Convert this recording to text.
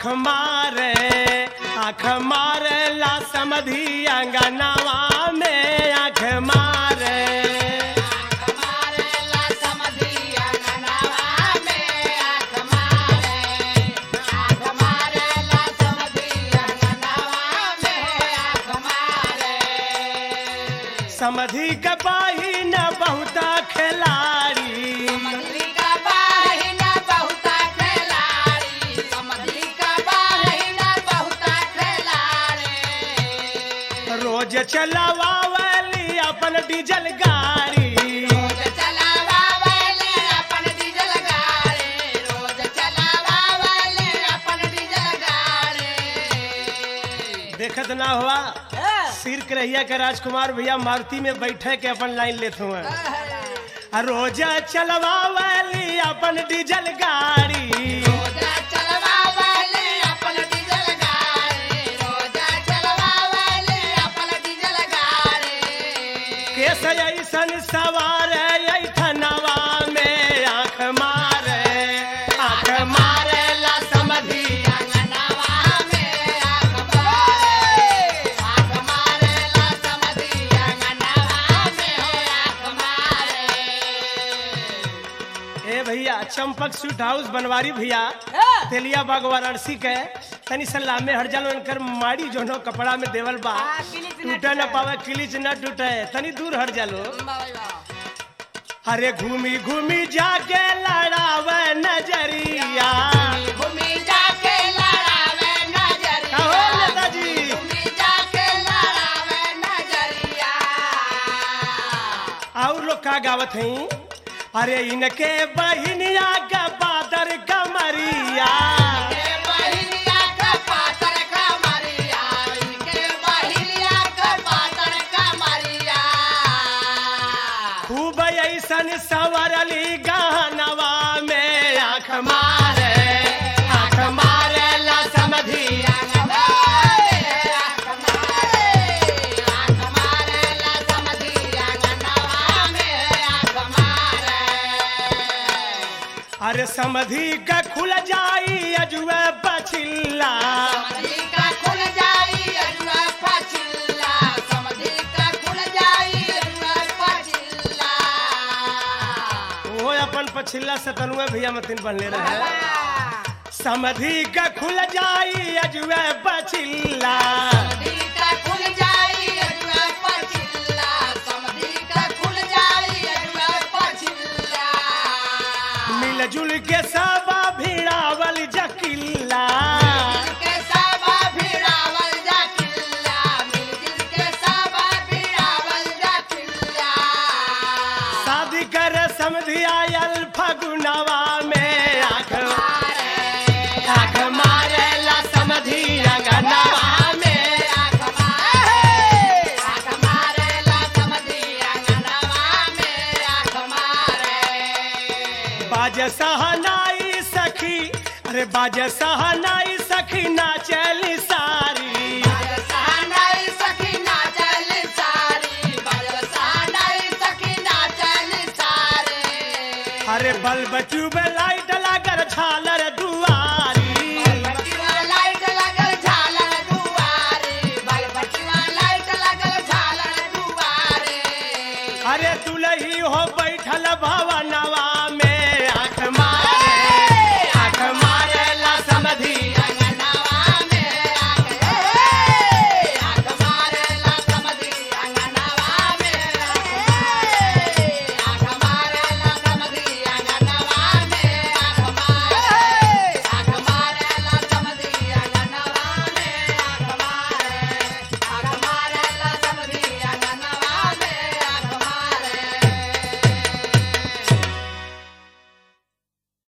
आँख मारे आँख मारे ला समधी अंगनावा में आँख मारे समधी के पाही न बहुता खिलाड़ी रोज चलावावली अपन डीजल गाड़ी देखत ना हुआ सिर करैया के राजकुमार भैया मारुति में बैठे के अपन लाइन लेते हुए आ रोज चलवावली अपन डीजल गाड़ी केस ऐसन सवार ऐठनवा में आँख मारे आँख मारे ला समधी ए भैया चंपक स्वीट हाउस बनवारी भैया तेलिया बाग वाराणसी के तनी सलाह में हर जल उनकर माड़ी जोनो कपड़ा में देवल बा हाँ, किलिच न टूटे न टूटे। पावे किलिच न टूटे तनी दूर हट जालो अरे घूमी घूमी जाके लड़ावे नजरिया घूमी जाके लड़ावे नजरिया कहो नेताजी घूमी जाके लड़ावे नजरिया और लोग का गावत हई अरे इनके बहिनिया का बादर कमरिया के बहिलिया का पातर का मरिया इनके बहिलिया का पातर का मरिया खूब ऐसन सवरली गहनवा में आँख मारे आँख मारे ला समधी अरे समधी का खुल जाई अजुए बचिल्ला वो अपन पछिल्ला सतनुए भैया मतिन बनले रहे समधी का खुल जाई अजुए बचिल्ला मिलजुल के सब भिड़ावल जकिल्ला शादी कर समधी आयल फगुनवा में आँख आँख मारे ला समधी अंगनवा में बाज सहनाई सखी अरे बाज सहनाई सखी नाचली सारी अरे बल्ब ट्यूब लाइट लागर झालर दुआरी अरे दुलही हो बैठल भवना